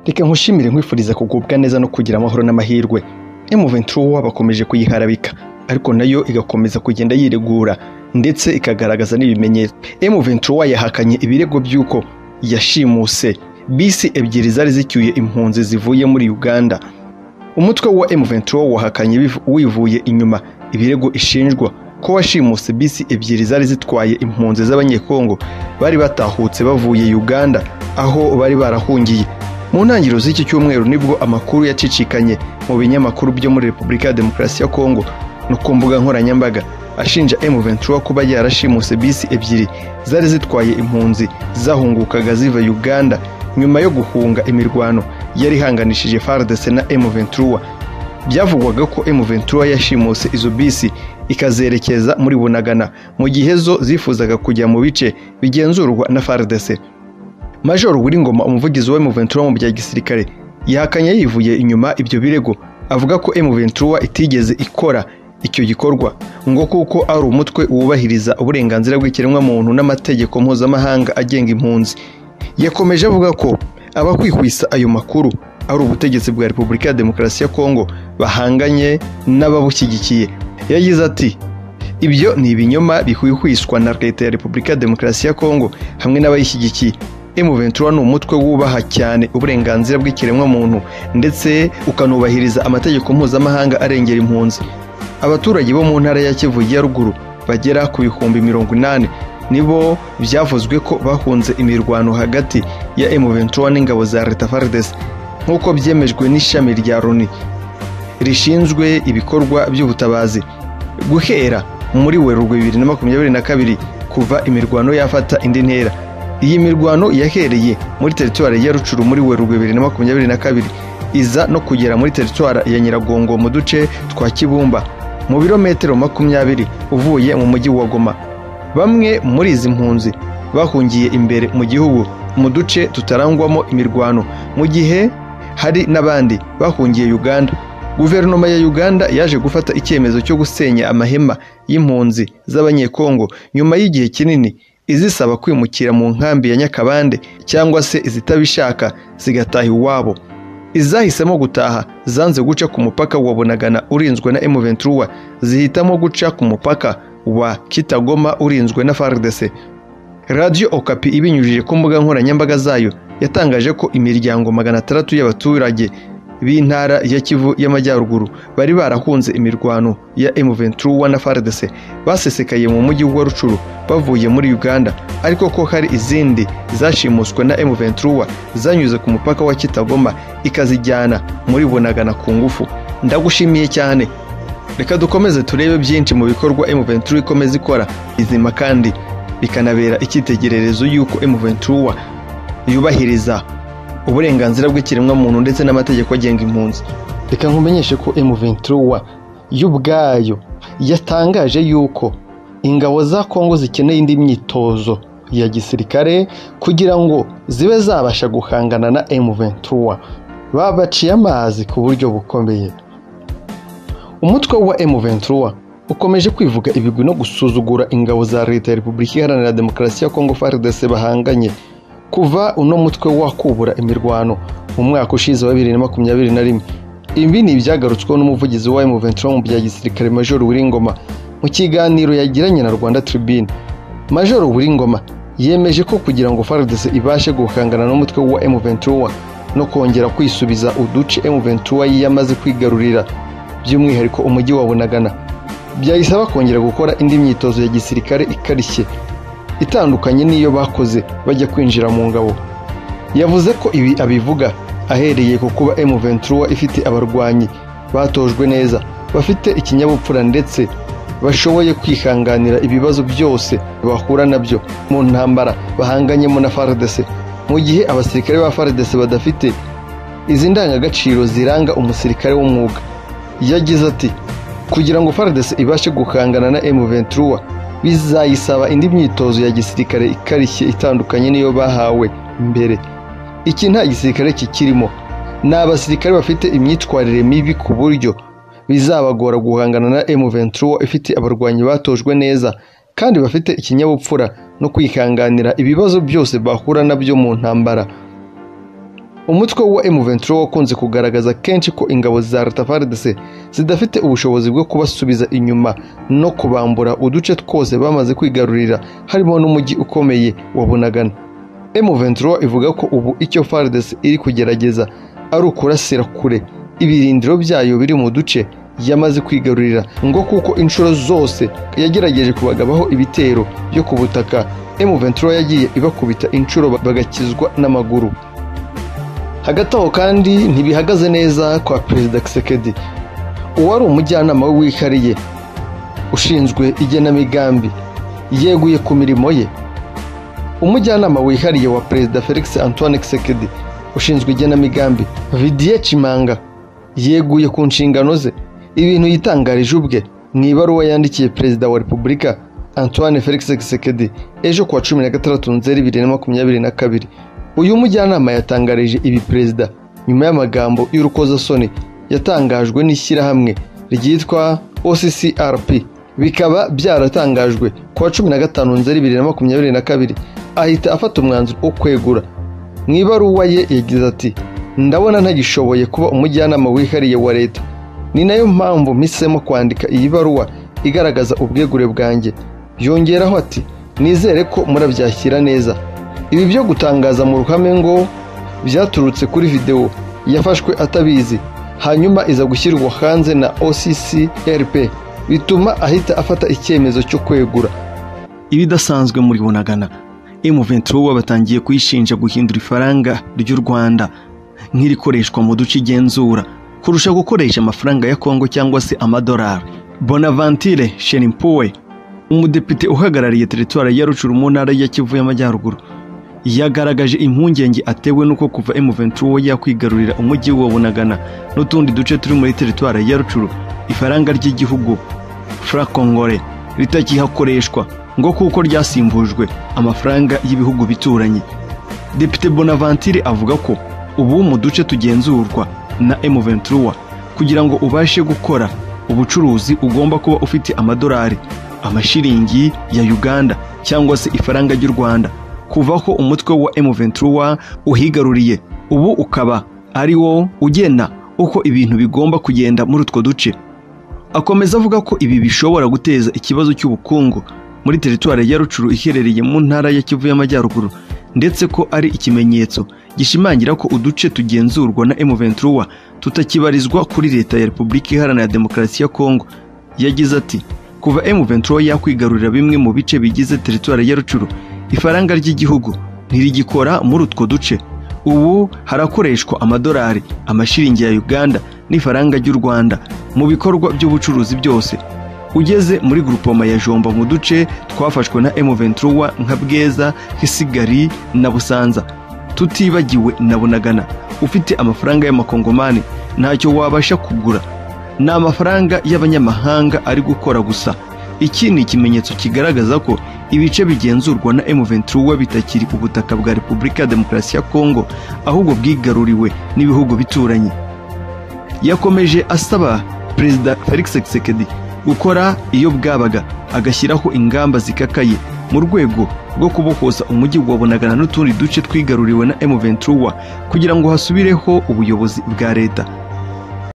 reka nkushimire nkwifuriza kugubwa neza no kugira amahoro n'amahirwe M23 bakomeje kuyiharabika ariko nayo igakomeza kugenda yiregura ndetse ikagaragaza n'ibimenyetso M23 yahakanye ibirego by'uko yashimuse bisi ebyiri zari zicyuye impunzi zivuye muri Uganda umutwe wa M23 wahakanye biv- wivuye inyuma ibirego ishinjwa ko washimuse bisi ebyiri zari zitwaye impunzi z'abanyekongo bari batahutse bavuye Uganda aho bari barahungiye mu ntangiriro z'iki cyumweru nibwo amakuru yacicikanye mu binyamakuru byo muri Repubulika ya Demokarasi ya Kongo no ku mbuga nkoranyambaga ashinja M23 kuba yarashimuse bisi ebyiri zari zitwaye impunzi zahungukaga ziva Uganda nyuma yo guhunga imirwano yari ihanganishije FARDC na M23 byavugwaga ko M23 yashimuse izo bisi ikazerekeza muri Bunagana mu gihe zo zifuzaga kujya mu bice bigenzurwa na FARDC Major Wiringoma umuvugizi wa M23 mu bya gisirikare yahakanye yivuye inyuma ibyo birego avuga ko M23 itigeze ikora icyo gikorwa ngo kuko ari umutwe wubahiriza uburenganzira bw'ikiremwamuntu n'amategeko mpuzamahanga agenga impunzi yakomeje avuga ko abakwihwisa ayo makuru ari ubutegetsi bwa Repubulika ya Demokarasi ya Kongo bahanganye n'ababushyigikiye yagize ati ibyo ni ibinyoma bihwihwiswa na leta ya Repubulika ya Demokarasi ya Kongo hamwe n'abayishyigikiye M23 ni umutwe wubaha cyane uburenganzira bw'ikiremwamuntu ndetse ukanubahiriza amategeko mpuzamahanga arengera impunzi abaturage bo mu ntara ya Kivu ya ruguru bagera ku bihumbi mirongo inani nibo byavuzwe ko bahunze imirwano hagati ya M23 n'ingabo za Leta FARDC nk'uko byemejwe n'ishami rya Loni rishinzwe ibikorwa by'ubutabazi guhera muri werurwe bibiri na makumyabiri na kabiri kuva imirwano yafata indi ntera iyi mirwano yahereye muri teritwari ya rucuru muri werurwe bibiri na makumyabiri na kabiri iza no kugera muri teritwari ya nyiragongo mu duce twa kibumba mu birometero makumyabiri uvuye mu mujyi wa goma bamwe muri izi mpunzi bahungiye imbere mu gihugu mu duce tutarangwamo imirwano mu gihe hari n'abandi bahungiye uganda guverinoma ya uganda yaje gufata icyemezo cyo gusenya amahema y'impunzi z'abanyekongo nyuma y'igihe kinini izisaba kwimukira mu nkambi ya nyakabande cyangwa se izitabishaka zigataha iwabo izahisemo gutaha zanze guca ku mupaka wa bunagana urinzwe na M23 zihitamo guca ku mupaka wa kitagoma urinzwe na FARDC Radio Okapi ibinyujije ku mbuga nkoranyambaga zayo yatangaje ko imiryango magana atandatu y'abaturage b'intara ya Kivu y'Amajyaruguru bari barahunze imirwano ya M23 na FARDC basesekaye mu mujyi wa Rucuru bavuye muri Uganda ariko ko hari izindi zashimuswe na M23 zanyuze ku mupaka wa Kitagoma ikazijyana muri Bunagana ku ngufu ndagushimiye cyane reka dukomeze turebe byinshi mu bikorwa M23 ikomeza ikora bizima kandi bikanabera icyitegererezo y'uko M23 yubahiriza uburenganzira bw'ikiremwamuntu ndetse n'amategeko agenga impunzi reka nkumenyeshe ko M23 yo ubwayo yatangaje yuko ingabo za Kongo zikeneye indi myitozo ya gisirikare kugira ngo zibe zabasha guhangana na M23 babaciye amazi ku buryo bukomeye umutwe wa M23 ukomeje kwivuga ibigwi no gusuzugura ingabo za leta ya Repubulika Iharanira Demokarasi ya Kongo FARDC bahanganye kuva uno mutwe wakubura imirwano mu mwaka ushize wa 2021 ibi ni ibyagarutsweho n'umuvugizi wa M23 mu bya gisirikare Major Wiringoma mu kiganiro yagiranye na Rwanda Tribune Major Wiringoma yemeje ko kugira ngo FARDC ibashe guhangana n'umutwe wa M23 no kongera kwisubiza uduce M23 yiyamaze kwigarurira by'umwihariko umujyi wa Bunagana byayisaba kongera gukora indi myitozo ya gisirikare ikarishye itandukanye n'iyo bakoze bajya kwinjira mu ngabo yavuze ko ibi abivuga ahereye ku kuba M23 ifite abarwanyi batojwe neza bafite ikinyabupfura ndetse bashoboye kwihanganira ibibazo byose bahura nabyo mu ntambara bahanganyemo na FARDC mu gihe abasirikare ba FARDC badafite izi ndangagaciro ziranga umusirikare w'umwuga yagize ati kugira ngo FARDC ibashe guhangana na M23 bizayisaba indi myitozo ya gisirikare ikarishye itandukanye n'iyo bahawe mbere iki nta gisirikare kikirimo ni abasirikare bafite imyitwarire mibi ku buryo bizabagora guhangana na M23 ifite abarwanyi batojwe neza kandi bafite ikinyabupfura no kwihanganira ibibazo byose bahura nabyo mu ntambara umutwe wa M23 wakunze kugaragaza kenshi ko ingabo za Latafardes zidafite ubushobozi bwo kubasubiza inyuma no kubambura uduce twose bamaze kwigarurira harimo n'umujyi ukomeye wa Bunagana M23 ivuga ko ubu icyo Fardes iri kugerageza ari ukurasira kure ibirindiro byayo biri mu duce yamaze kwigarurira ngo kuko inshuro zose yagerageje kubagabaho ibitero byo ku butaka M23 yagiye ibakubita inshuro bagakizwa n'amaguru hagati aho kandi ntibihagaze neza kwa perezida kisekedi uwari umujyanama we wihariye ushinzwe igenamigambi yeguye ku mirimo ye umujyanama wihariye wa perezida felix antoine kisekedi ushinzwe igenamigambi vidiye kimanga yeguye ku nshingano ze ibintu yitangarije ubwe mu ibaruwa yandikiye perezida wa repubulika antoine felix kisekedi ejo kuwa cumi na gatandatu nzeri bibiri na makumyabiri na kabiri uyu mujyanama yatangarije ibi perezida nyuma y'amagambo y'urukozasoni yatangajwe n'ishyirahamwe ryitwa OCCRP bikaba byaratangajwe ku wa cumi na gatanu nzeri bibiri na makumyabiri na kabiri ahita afata umwanzuro wo kwegura mu ibaruwa ye yagize ati ndabona ntagishoboye kuba umujyanama wihariye wa leta ni nayo mpamvu mpisemo kwandika iyi baruwa igaragaza ubwegure bwanjye yongeraho ati nizere ko murabyakira neza ibi byo gutangaza mu ruhame ngo byaturutse kuri videwo yafashwe atabizi hanyuma iza gushyirwa hanze na OCCRP bituma ahita afata icyemezo cyo kwegura ibidasanzwe muri bunagana M23 batangiye kuyishinja guhindura ifaranga ry'u Rwanda nk'irikoreshwa mu duce igenzura kurusha gukoresha amafaranga ya Kongo cyangwa se amadolari Bonaventure Shenimpuwe umudepite uhagarariye teritwari ya Rucuru mu ntara ya Kivu y'Amajyaruguru yagaragaje impungenge atewe n'uko kuva M23 yakwigarurira umujyi wa Bunagana n'utundi duce turi muri teritwari ya Rucuru ifaranga ry'igihugu franc congolais ritakihakoreshwa ngo kuko ryasimbujwe amafaranga y'ibihugu bituranye Depite Bonaventure avuga ko ubu mu duce tugenzurwa na M23 kugira ngo ubashe gukora ubucuruzi ugomba kuba ufite amadolari amashiringi ya Uganda cyangwa se ifaranga ry'u Rwanda kuva ko umutwe wa M23 uhigaruriye ubu ukaba ari wo ugena uko ibintu bigomba kugenda muri utwo duce akomeza avuga ko ibi bishobora guteza ikibazo cy'ubukungu muri teritwari ya Rucuru iherereye mu ntara ya Kivu y'Amajyaruguru ndetse ko ari ikimenyetso gishimangira ko uduce tugenzurwa na M23 tutakibarizwa kuri leta ya Repubulika Iharanira Demokarasi ya Kongo yagize ati kuva M23 yakwigarurira bimwe mu bice bigize teritwari ya Rucuru ifaranga ry'igihugu ntirigikora muri utwo duce ubu harakoreshwa amadolari amashiringi ya uganda n'ifaranga ry'u rwanda mu bikorwa by'ubucuruzi byose ugeze muri gurupoma ya jomba mu duce twafashwe na M23 nka bweza hisigari na busanza tutibagiwe na bunagana ufite amafaranga y'amakongomani ntacyo wabasha kugura ni amafaranga y'abanyamahanga ari gukora gusa iki ni ikimenyetso kigaragaza ko ibice bigenzurwa na M23 bitakiri ubutaka bwa Repubulika ya Demokarasi ya Kongo ahubwo bwigaruriwe n'ibihugu bituranye yakomeje asaba Perezida Felix Tshisekedi gukora iyo bwabaga agashyiraho ingamba zikakaye mu rwego rwo kubokoza umujyi wa Bunagana n'utundi duce twigaruriwe na M23 kugira ngo hasubireho ubuyobozi bwa leta